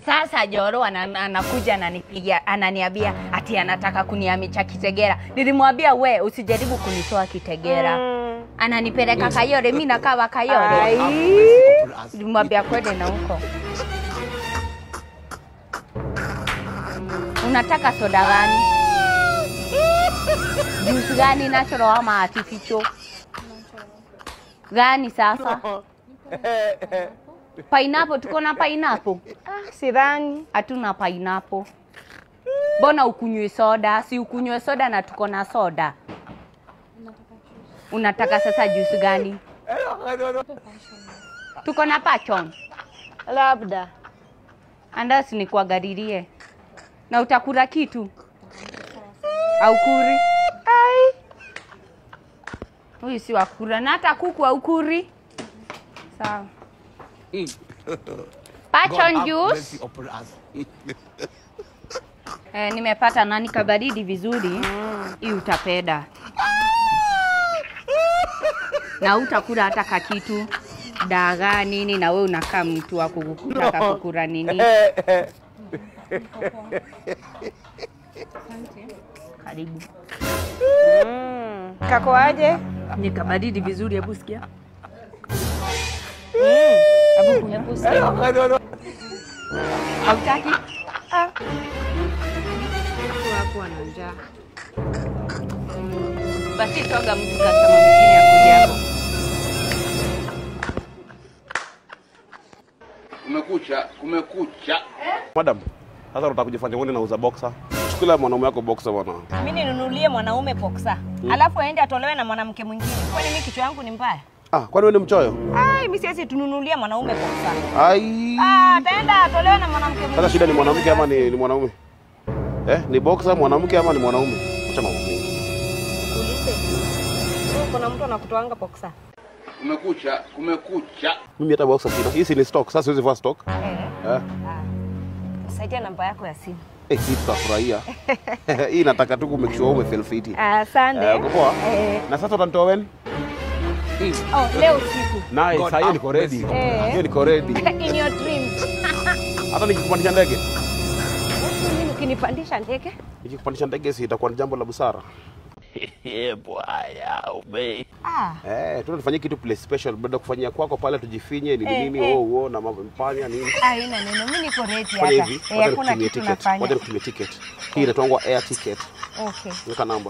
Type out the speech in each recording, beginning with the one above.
Sasa Joro ana- anakuja ananipigia, ananiambia ati anataka kunihamisha Kitegera. Nilimwambia we usijaribu kunitoa Kitegera. Ananipeleka Kayore, mimi nakawa Kayore. Ai. Nilimwambia kwende na huko. Unataka soda gani? Juice gani natural ama artificial? Gani sasa? Pineapple, tuko na pineapple? Ah, sidhani. Hatuna pineapple. Mbona ukunywe soda? Si ukunywe soda na tuko na soda. Unataka sasa juice gani? Tuko na pachon. Labda. Andasi nikuangalilie. Na utakula kitu? Au kuri? Ai. Huyu si wakula na hata kuku au kuri. Sawa. Pachon juice. Eh, nimepata nani kabaridi vizuri. Hii utapenda. Na utakula hata kakitu dagaa nini, na we unakaa mtu wa kutaka kukula nini. Karibu. Mm. Kako aje? Ni kabaridi vizuri, hebu sikia. Hebu kunywa. Hautaki? Ah. Mtu wako ana njaa. Basi toga mtu kama mwingine akuja hapo. Kumekucha, kumekucha. Madam, sasa unataka kujifanya wewe unauza boxer? Chukulia mwanaume wako boxer bwana. mi ninunulie mwanaume boksa alafu aende atolewe na mwanamke mwingine kwani mi kichwa yangu ni mbaya Ah, kwani wewe ni mchoyo? ai mi siwezi tununulie mwanaume boksa Ai. ah, ataenda atolewe na mwanamke mwingine Sasa shida ni mwanamke ama ni, ni mwanaume? Eh, ni boxer mwanamke ama ni mwanaume? Acha mambo mengi. Ulize. Wewe kuna mtu anakutoanga boksa Kumekucha, kumekucha. Mimi hata boxer sina. Hii si ni stock. Sasa siwezi vaa stock. eh. Eh. Saidia namba yako ya simu Eh, hii tutafurahia. hii nataka tu kumake sure umefeel fit. Eh, asante uko poa? Eh. Na sasa utanitoa when? oh, leo usiku Nice, sasa hiyo niko ready. Eh. Hiyo niko ready. in your dreams Hata nikikupandisha ndege. Basi mimi ukinipandisha ndege Nikikupandisha ndege si itakuwa ni jambo la busara. ah. Eh, tuna tufanyie kitu place special baada ya kufanyia kwako pale tujifinye nini Eh, nini eh. oh oh na mambo mpanya nini. haina neno mi niko ready Fanya hata hivi, eh, wacha hakuna nikutumie kitu ticket. nafanya Wacha nikutumie ticket. Hii inaitwa air ticket. okay Weka namba.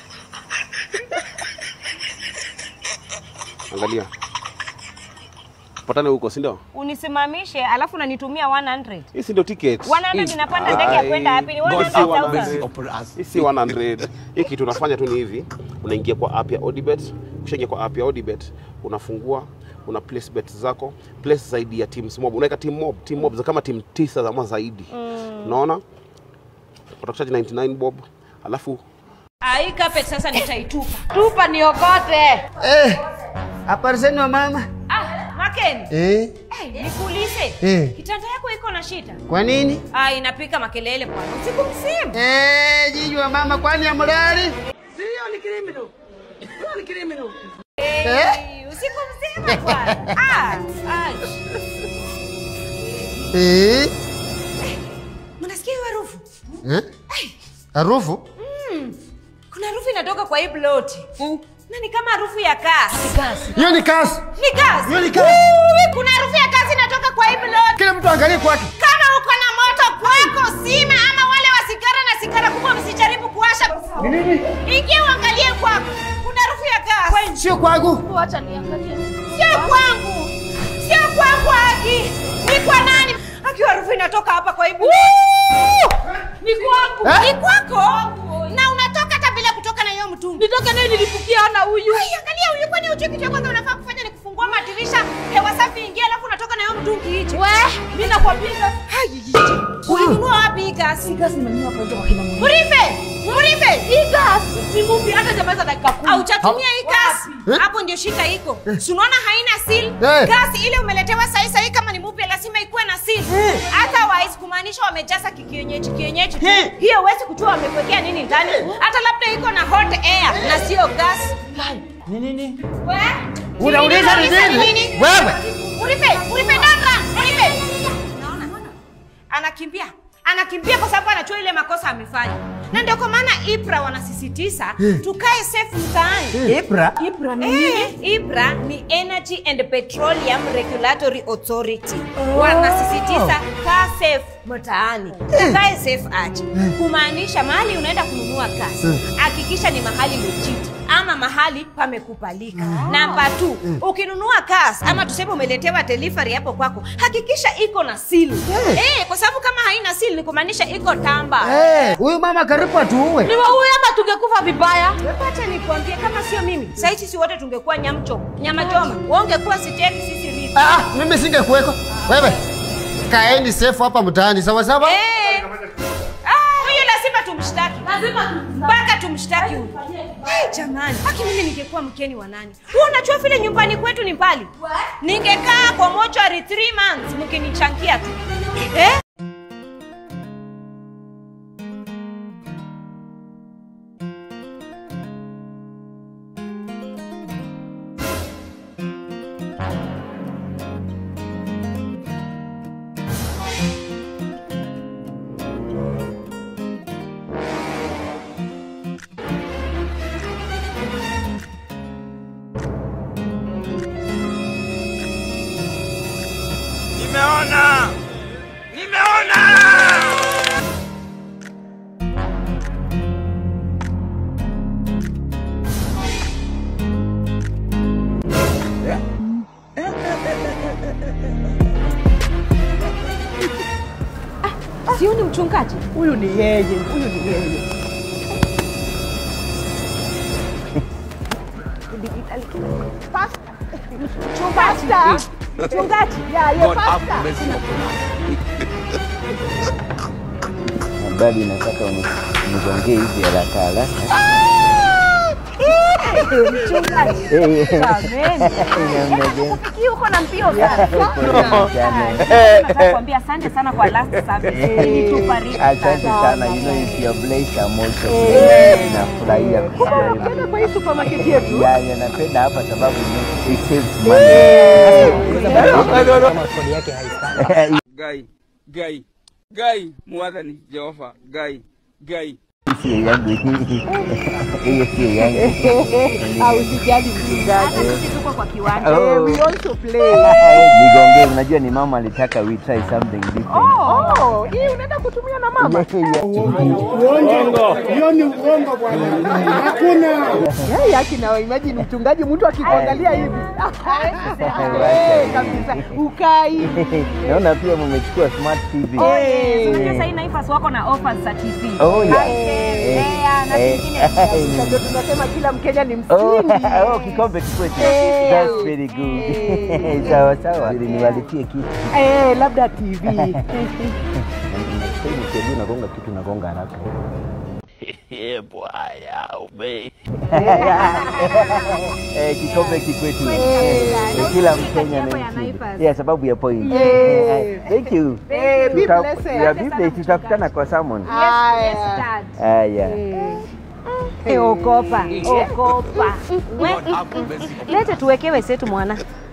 Angalia. Patane huko, si ndio? unisimamishe alafu unanitumia 100 Hii si ndio ticket. 100 inapanda ndege ya kwenda hapi ni wewe God, ni si 5000 100. Hii si 100. Hii kitu unafanya tu ni hivi. Unaingia kwa app ya Odibet. Ukishaingia kwa app ya Odibet, unafungua una place bet zako, place zaidi ya teams mob. Unaweka team mob, team mob za kama team tisa ama zaidi. Unaona? Utakuchaji 99 bob. Alafu Hii carpet sasa nitaitupa. Tupa niokote. Eh, apariseni wa mama. Ah, Maken. Eh, Eh, nikuulize. Eh. Kitanda yako iko na shida? kwa nini? Ah, inapika makelele bwana. Usiku mzima. Eh, jiji wa mama kwani amulali? Eh, usiku mzima bwana. Ah, ah. Eh, Mnasikia hiyo harufu? eh? Harufu? Kuna harufu inatoka kwa hii plot. Na ni kama harufu ya gas. Hiyo ni kasi. Ni gas. Hiyo ni gas. Uwi, Kuna harufu ya gas inatoka kwa hii plot. Kila mtu angalie kwake. Kama uko na moto kwako sima, ama wale wa sigara na sigara kubwa msijaribu kuwasha. Ni nini? Ingia uangalie kwako. Kuna harufu ya gas. Sio kwangu. Wacha niangalie. Sio kwangu, sio kwangu Aki, ni kwa nani? Aki, harufu inatoka hapa kwa ibu. Ni kwangu, Eh? ni kwako, na unatoka hata bila kutoka na hiyo mtungi. Nitoke naye nilipukia ana huyu. Ai, angalia huyu, kwani hujui kitu ya kwanza unafaa kufanya ni kufungua madirisha, hewa safi ingie, alafu unatoka na hiyo mtungi nje. We, mimi nakwambia Ulinunua wapi hii gasi? gas nimenunua kwa kwa kina mwenyewe. Murife, Murife, Hii gas ni mpya hata jamaliza dakika kumi. Haujatumia hii gasi. Eh? Hapo ndio shika iko. Si unaona haina seal? Eh. Gasi ile umeletewa sahi sahi kama ni mpya lazima ikuwe na seal. Otherwise kumaanisha wamejaza kikienyeji kienyeji tu. Eh. Hiyo huwezi kujua wamekuwekea nini ndani. Hata labda iko na hot air na sio gas. Ni nini? We? Unauliza ni Unauliza nini? Wewe. Murife, Murife dada, Murife. Unaona? Ana anakimbia anakimbia kwa sababu anajua ile makosa amefanya na ndio kwa maana ibra wanasisitiza tukae safe mtaani Ibra. IBRA ni nini? IBRA ni Energy and Petroleum Regulatory Authority. Wanasisitiza kaa safe mtaani. Kae safe aje. Kumaanisha mahali unaenda kununua gas, hakikisha ni mahali legit ama mahali pamekubalika. Namba 2, ukinunua gas ama tuseme umeletewa delivery hapo kwako, hakikisha iko na seal. Eh, kwa sababu kama haina seal ni kumaanisha iko tamba. Eh, huyu mama karibu atuue. Ni waue ama tungekufa vibaya. Wacha nikwambie, kama sio mimi, sasa sisi wote tungekuwa nyamcho, nyama choma. Wewe ungekuwa siteki, sisi ripi. Ah, mimi singekuweko. Wewe kaeni safe hapa mtaani sawa sawa? Eh. Ah, huyu lazima tumshtaki. Lazima mpaka tumshtaki huyu. Ai, jamani, haki mimi ningekuwa mkeni wa nani? Wewe unajua vile nyumbani kwetu ni mbali. Ningekaa kwa mochari 3 months mkinichangia tu. Eh? Nimeona! Nimeona! Sio ni mchungaji? Huyu ni yeye, huyu ni yeye. Pasta. Mchungaji. Yeah, yeah, pasta. Habari nataka unigongee hivi haraka haraka. Mchungaji. Eh, Jameni. Namna gani? Kufikia huko na mbio sana. Sana. Nataka kuambia asante sana kwa last service. Ilitubariki Asante sana. sana, you know it's your place I'm also blessed. Nafurahia kusikia hivyo. Ukienda kwa hii supermarket yetu. Ya, ya, napenda hapa sababu you know, it saves money. Kama kodi yake haistahili. Gai, gai, gai, mwathani Jehova, gai, gai. Sio yangu hii. Hiyo sio yangu. Au sijali mchungaji. Hata sisi tuko kwa kiwanja. Oh. We also play. Nigongee, unajua ni mama alitaka we try something different. Oh, hii unaenda kutumia na mama. Yeye akina imagine mchungaji mtu akikuangalia hivi. Eh, kabisa. Ukai. Naona pia mmechukua smart TV. Eh. Unajua sasa Naivas wako na offers za TV. Oh, yeah. Itel, Eh, Lea na eh, zingine. eh, Ndio tunasema kila Mkenya ni Oh, msingi. oh, kikombe kikwetu. Eh. That's very good. Eh. Sawa sawa. Ili niwalipie kitu. Eh, labda TV. Sasa unagonga kitu unagonga haraka. Eh, kikombe kikwetu. Eh, Kila Mkenya Yako ya anaishi. Naivas. Yeah, sababu ya point. Eh. Thank you. Eh, be Tuta- blessed. ya birthday tutakutana kwa salmon. Haya. Dad. Haya. Eh, ogopa, ogopa. We, lete tuwekewe setu mwana.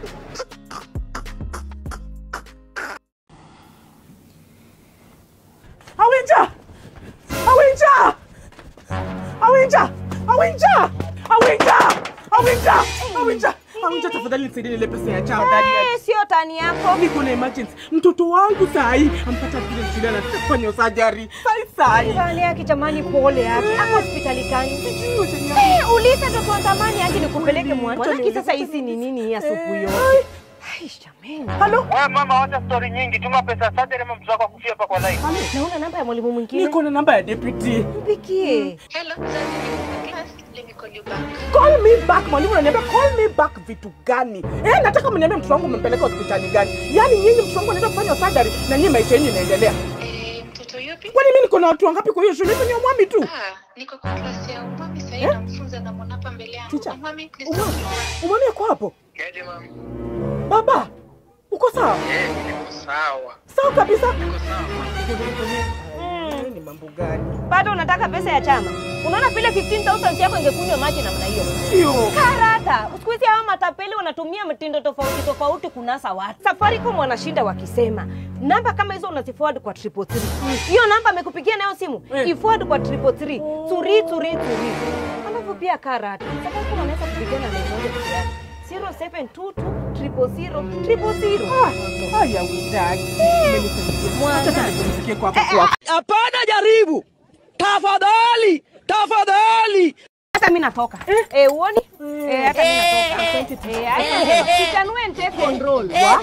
Awinja! Awinja! Awinja! Awinja! Awinja! Awinja! Awinja! Awinja, tafadhali nisaidie ile pesa ya chao ndani ya Eh, sio tani yako. niko na emergency. Mtoto wangu sahi ampata vile shule anataka kufanya surgery. Sahi sahi. Hali yake jamani, pole yake. Ako hospitali gani? Sijui wataniambia. Eh, uliza mtoto wa zamani yake nikupeleke mwana. Wacha Manake niulize, sasa wacha hizi ni niulize. nini hii asubuhi Eh, yote? Ai, jamani. Halo? Wewe mama, wacha story nyingi, tuma pesa sasa, ama mtoto wako akufia hapa kwa line. Naona namba ya mwalimu mwingine. Niko na namba ya deputy. Mpikie. Hello, Zazi, niko class. Let me call you back. Call me back. Mwalimu ananiambia call me back vitu gani? Eh, nataka mniambie mtoto wangu mmempeleka hospitali gani? Yaani nyinyi mtoto wangu anaenda kufanya surgery na nyinyi maisha yenu inaendelea. Eh, mtoto yupi? Kwani mimi niko na watu wangapi kwa hiyo shule? Hizo ni umwami tu. Ah, niko kwa class ya umami sasa hivi namfunza na mwana hapa mbele yangu. Teacher. Umami, please Umwami. talk to me. Umwami yako hapo? Yaje mama? Baba, uko sawa? Eh, niko sawa. Sawa kabisa. Niko sawa. Eh, Ni mambo gani? Bado unataka pesa ya chama? Unaona vile 15000 yako ingekunywa maji namna hiyo. Hiyo. Karata. Siku hizi hawa matapeli wanatumia mtindo tofauti tofauti kunasa watu. Safaricom wanashinda wakisema namba kama hizo unaziforward kwa triple three. Hiyo namba amekupigia nayo simu iforward kwa triple three. Turi turi turi. Alafu pia karata. Sababu kuna unaweza kupigana na moja peke yake. 0722 triple zero triple zero. Haya witaki. Mwana. Acha nipumzikie kwa hapo kwako. Hapana, jaribu tafadhali, tafadhali. Hata mimi natoka. Eh, uoni? Eh, hata mimi natoka. Eh, hata kitanue nite control. Wa?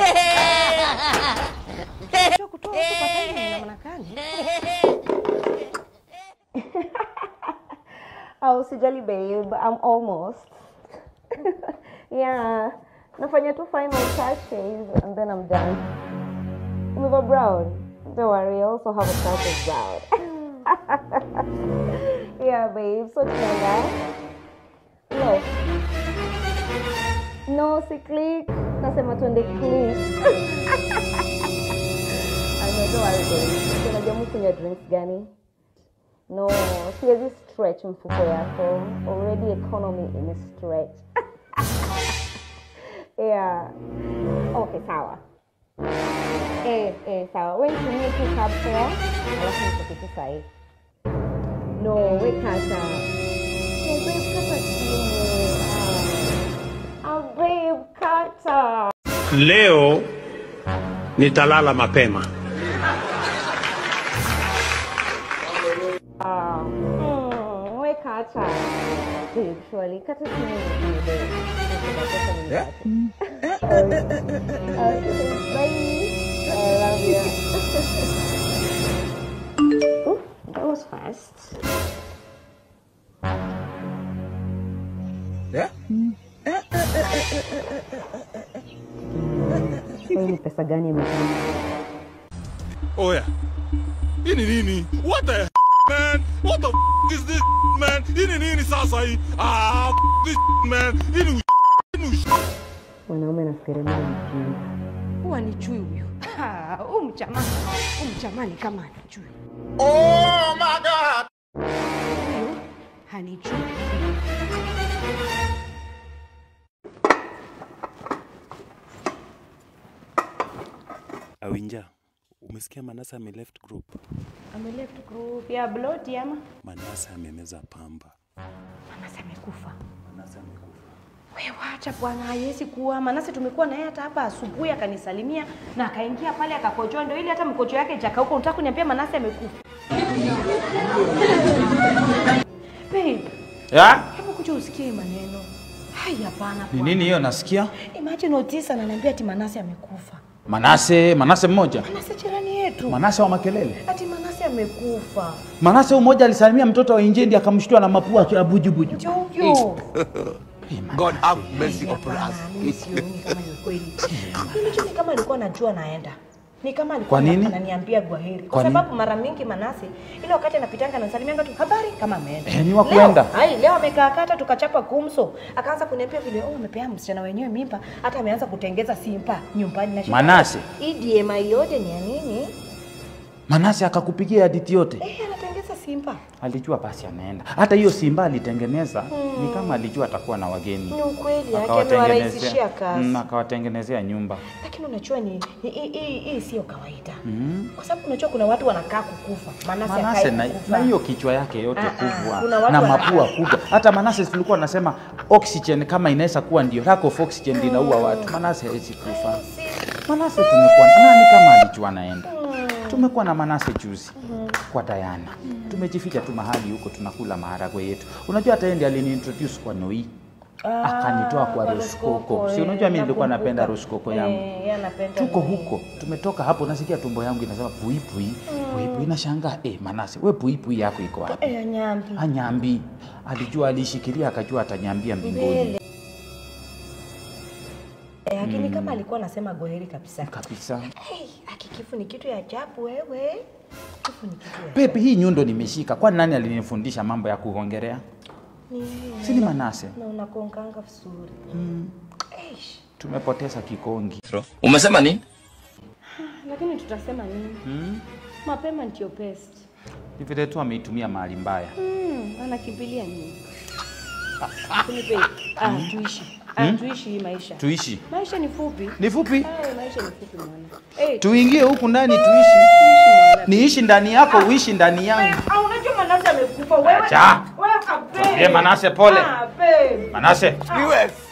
Kutoa kutoa huko kwa tani na maana gani? Oh, usijali babe, I'm almost. yeah. Nafanya two final touches and then I'm done. Umeva brown? Don't worry, I also have a touch of brown. yeah, babe. So tunaenda. No. No, si click. Nasema tuende click. I know, don't worry, babe. Unajua mimi kunywa drinks gani? No, siwezi stretch mfuko yako. Already economy ime stretch. yeah. Okay, sawa. Eh, eh, sawa. Wewe nitumie tu cab fare, alafu nikupitie sahi. No, we kata. No, babe, kata simu. Ah, ah, babe, kata. Leo nitalala mapema. Ah, mm, we kata. Babe, surely, kata simu ni babe. Pesa ni Yeah. Okay, bye. I love you. Ooh, that was fast. Yeah? Wewe ni pesa gani imetumia? Oya, hii ni nini? What the man? What the is this man? Hii ni nini sasa hii? Ah, this man. Hii ni Mwanaume nafikiria mimi ni mjinga. Huwa ni chui huyu. Ha, Huyu mchama, huyu mchama ni kama anichui. Oh my god. Huyu hanichui. Awinja, umesikia Manase ame left group? Ame left group ya bloti ama? Manase amemeza pamba. Manase amekufa. Manase amekufa. Wewe wacha bwana, haiwezi kuwa. Manase tumekuwa naye hata hapa asubuhi akanisalimia na akaingia pale akakojoa, ndio ili hata mkojo yake itakauka. Unataka kuniambia Manase amekufa? Babe, Ya? hebu kuja usikie hii maneno. Hai, hapana. Ni nini hiyo nasikia? Imagine Otisa ananiambia ati Manase amekufa. Manase, Manase mmoja. Manase jirani yetu. Manase wa makelele. Ati Manase amekufa. Manase huyu mmoja alisalimia mtoto wa Injendi akamshtua na mapua akiwa bujubuju. Jojo. God have mercy upon us. Mimi sioni kama ni kweli. Mimi tu ni kama alikuwa anajua naenda. Ni kama alikuwa Kwa nini? ananiambia gwaheri. Kwa Kwa nini? sababu mara mingi Manase ile wakati anapitanga anasalimianga tu habari kama ameenda. Eh, ni wa Leo- kuenda. Hai, leo amekaa kata tukachapa kumso. Akaanza kuniambia vile oh umepea msichana wenyewe mimba hata ameanza kutengeza simpa nyumbani na Manase. Hii DMI yote ni ya nini? Manase akakupigia hadithi yote. Eh, anatengeza simpa. Alijua basi anaenda. Hata hiyo Simba alitengeneza Hmm. ni kama alijua atakuwa na wageni. Ni ukweli yake Akawatengenezea- amewarahisishia kazi. Mm, akawatengenezea nyumba. Lakini unajua ni hii- hii hii- hii sio kawaida. Mm. Kwa sababu unajua kuna watu wanakaa kukufa. Manase, Manase akae na, kukufa. na hiyo kichwa yake yote Ah, ah, kubwa kuna watu na wana- mapua kubwa. Hata Manase tulikuwa nasema oxygen kama inaweza kuwa ndio lack of oxygen ndio inaua watu. Manase hawezi kufa. Manase tumekuwa nani kama alijua anaenda. Tumekuwa na Manase juzi kwa Diana. Tumejificha tu mahali huko tunakula maharagwe yetu. Unajua hata yeye ndiye aliniintroduce kwa Noi. Ah, Akanitoa kwa kwa roskoko. roskoko, Si eh, unajua mimi nilikuwa nakumbuka. napenda roskoko yangu. Eh, yeye anapenda Tuko nini? huko, tumetoka hapo, nasikia tumbo yangu inasema pui pui pui pui, nashangaa eh, Manase, we pui pui yako iko wapi? Eh, nyambi. Anyambi alijua, alishikilia akajua atanyambia mbinguni Mbele. Eh, lakini Mm. kama alikuwa anasema goheri kabisa. kabisa. Hey, akikifu ni kitu ya ajabu wewe. Kifu ni kitu ya Pepe, hii nyundo nimeshika, kwani nani alinifundisha mambo ya kuongelea? ni yeye. Si ni Manase? Na unakonganga vizuri. Mm. Eish. Tumepoteza kikongi. Umesema nini? Lakini tutasema nini? Mm. Mapema ndio best. Ni vile tu ameitumia mahali mbaya. Mm, anakimbilia nini? Lakini babe, ah, tuishi. Ah, Hmm? tuishi hii maisha. Tuishi. Maisha ni fupi. Ni fupi? Eh, maisha ni fupi mwana. Eh, Tuingie huku ndani tuishi. tuishi mwana. Niishi ndani yako, uishi ndani yangu. Ah, unajua Manase amekufa wewe. Acha. Wewe kape. Ye Manase pole. Ah, babe. Manase. US.